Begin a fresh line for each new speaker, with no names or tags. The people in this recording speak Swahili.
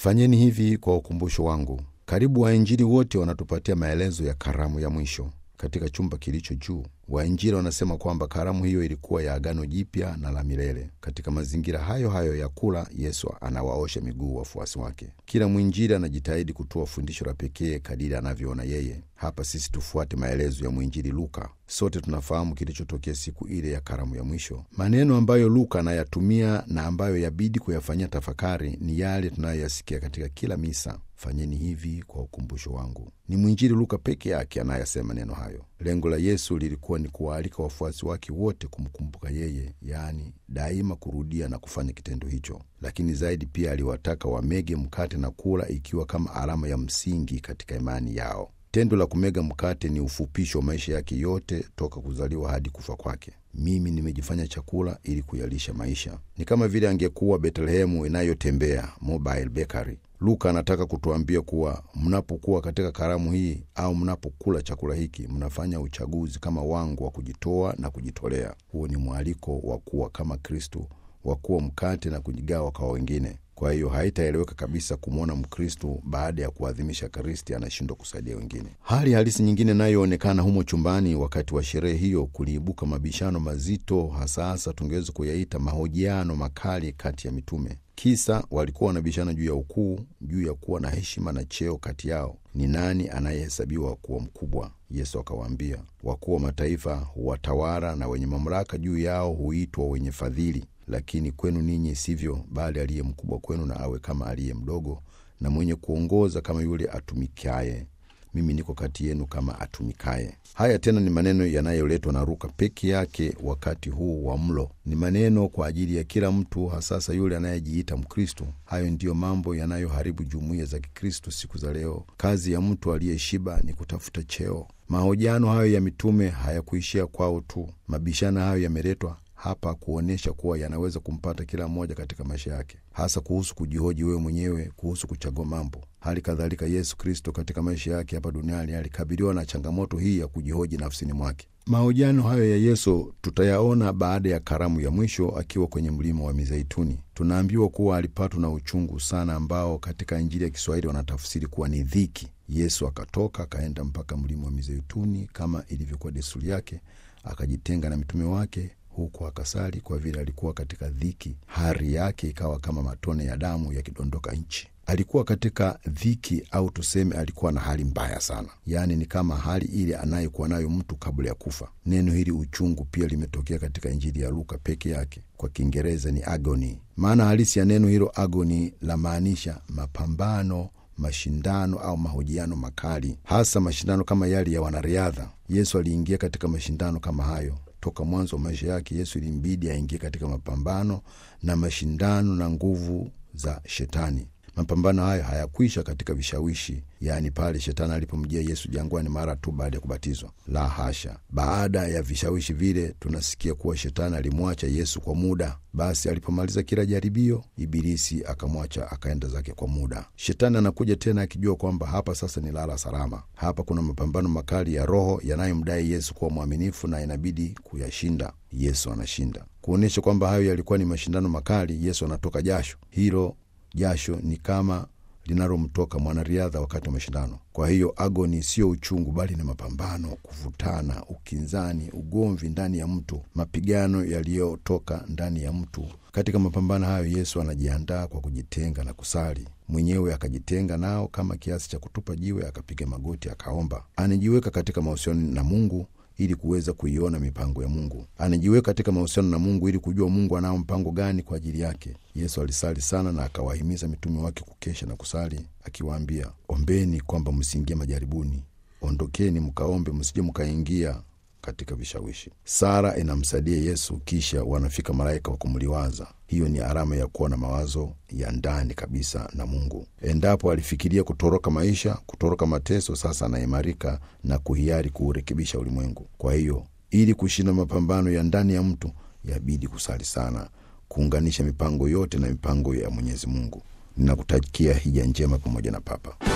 Fanyeni hivi kwa ukumbusho wangu. Karibu wainjili wote wanatupatia maelezo ya karamu ya mwisho katika chumba kilicho juu. Wainjili wanasema kwamba karamu hiyo ilikuwa ya agano jipya na la milele. Katika mazingira hayo hayo ya kula, Yesu anawaosha miguu wafuasi wake. Kila mwinjili anajitahidi kutoa fundisho la pekee kadiri anavyoona yeye. Hapa sisi tufuate maelezo ya mwinjili Luka. Sote tunafahamu kilichotokea siku ile ya karamu ya mwisho. Maneno ambayo Luka anayatumia na ambayo yabidi kuyafanyia tafakari ni yale tunayoyasikia katika kila misa: fanyeni hivi kwa ukumbusho wangu. Ni mwinjili Luka peke yake anayasema neno hayo. Lengo la Yesu lilikuwa ni kuwaalika wafuasi wake wote kumkumbuka yeye, yaani daima kurudia na kufanya kitendo hicho. Lakini zaidi pia aliwataka wamege mkate na kula, ikiwa kama alama ya msingi katika imani yao. Tendo la kumega mkate ni ufupisho wa maisha yake yote toka kuzaliwa hadi kufa kwake. Mimi nimejifanya chakula ili kuyalisha maisha. Ni kama vile angekuwa Betlehemu inayotembea mobile bakery. Luka anataka kutuambia kuwa mnapokuwa katika karamu hii au mnapokula chakula hiki, mnafanya uchaguzi kama wangu wa kujitoa na kujitolea. Huo ni mwaliko wa kuwa kama Kristo, wa kuwa mkate na kujigawa kwa wengine. Kwa hiyo haitaeleweka kabisa kumwona Mkristo baada ya kuadhimisha Kristi anashindwa kusaidia wengine. Hali halisi nyingine inayoonekana humo chumbani wakati wa sherehe hiyo, kuliibuka mabishano mazito, hasa hasa tungeweza kuyaita mahojiano makali kati ya mitume. Kisa walikuwa wanabishana juu ya ukuu, juu ya kuwa na heshima na cheo kati yao, ni nani anayehesabiwa kuwa mkubwa. Yesu akawaambia, wakuu wa mataifa huwatawala na wenye mamlaka juu yao huitwa wenye fadhili lakini kwenu ninyi sivyo, bali aliye mkubwa kwenu na awe kama aliye mdogo, na mwenye kuongoza kama yule atumikaye. Mimi niko kati yenu kama atumikaye. Haya tena ni maneno yanayoletwa na Luka peke yake wakati huu wa mlo. Ni maneno kwa ajili ya kila mtu, hasasa yule anayejiita Mkristo. Hayo ndiyo mambo yanayoharibu jumuiya za Kikristo siku za leo. Kazi ya mtu aliyeshiba ni kutafuta cheo. Mahojiano hayo ya mitume hayakuishia kwao tu. Mabishano hayo yameletwa hapa kuonyesha kuwa yanaweza kumpata kila mmoja katika maisha yake, hasa kuhusu kujihoji wewe mwenyewe, kuhusu kuchagua mambo. Hali kadhalika Yesu Kristo katika maisha yake hapa duniani alikabiliwa na changamoto hii ya kujihoji nafsini mwake. Mahojiano hayo ya Yesu tutayaona baada ya karamu ya mwisho akiwa kwenye mlima wa Mizeituni. Tunaambiwa kuwa alipatwa na uchungu sana, ambao katika Injili ya Kiswahili wanatafsiri kuwa ni dhiki. Yesu akatoka akaenda mpaka mlima wa Mizeituni kama ilivyokuwa desturi yake, akajitenga na mitume wake huku akasali kwa vile alikuwa katika dhiki. Hari yake ikawa kama matone ya damu yakidondoka nchi. Alikuwa katika dhiki, au tuseme alikuwa na hali mbaya sana, yaani ni kama hali ile anayekuwa nayo mtu kabla ya kufa. Neno hili uchungu pia limetokea katika Injili ya Luka peke yake. Kwa Kiingereza ni agony. Maana halisi ya neno hilo agony la maanisha mapambano mashindano au mahojiano makali, hasa mashindano kama yale ya wanariadha. Yesu aliingia katika mashindano kama hayo. Toka mwanzo wa maisha yake Yesu ilimbidi aingie katika mapambano na mashindano na nguvu za Shetani. Mapambano hayo hayakwisha katika vishawishi, yaani pale Shetani alipomjia Yesu jangwani mara tu baada ya kubatizwa. La hasha! Baada ya vishawishi vile, tunasikia kuwa Shetani alimwacha Yesu kwa muda. Basi alipomaliza kila jaribio, Ibilisi akamwacha akaenda zake kwa muda. Shetani anakuja tena akijua kwamba hapa sasa ni lala salama. Hapa kuna mapambano makali ya roho yanayomdai Yesu kuwa mwaminifu na inabidi kuyashinda. Yesu anashinda. Kuonyesha kwamba hayo yalikuwa ni mashindano makali, Yesu anatoka jasho. Hilo jasho ni kama linalomtoka mwanariadha wakati wa mashindano. Kwa hiyo agoni siyo uchungu, bali ni mapambano, kuvutana, ukinzani, ugomvi ndani ya mtu, mapigano yaliyotoka ndani ya mtu. Katika mapambano hayo, Yesu anajiandaa kwa kujitenga na kusali mwenyewe, akajitenga nao kama kiasi cha kutupa jiwe, akapiga magoti, akaomba. Anajiweka katika mahusiano na Mungu ili kuweza kuiona mipango ya Mungu. Anajiweka katika mahusiano na Mungu ili kujua Mungu anao mpango gani kwa ajili yake. Yesu alisali sana na akawahimiza mitume wake kukesha na kusali, akiwaambia, ombeni kwamba msiingie majaribuni, ondokeni mkaombe, msije mkaingia katika vishawishi. Sara inamsaidia Yesu, kisha wanafika malaika wa kumliwaza. Hiyo ni alama ya kuwa na mawazo ya ndani kabisa na Mungu. Endapo alifikiria kutoroka maisha, kutoroka mateso, sasa anaimarika na kuhiari kuurekebisha ulimwengu. Kwa hiyo, ili kushinda mapambano ya ndani ya mtu, yabidi kusali sana, kuunganisha mipango yote na mipango ya Mwenyezi Mungu. Ninakutakia hija njema pamoja na Papa.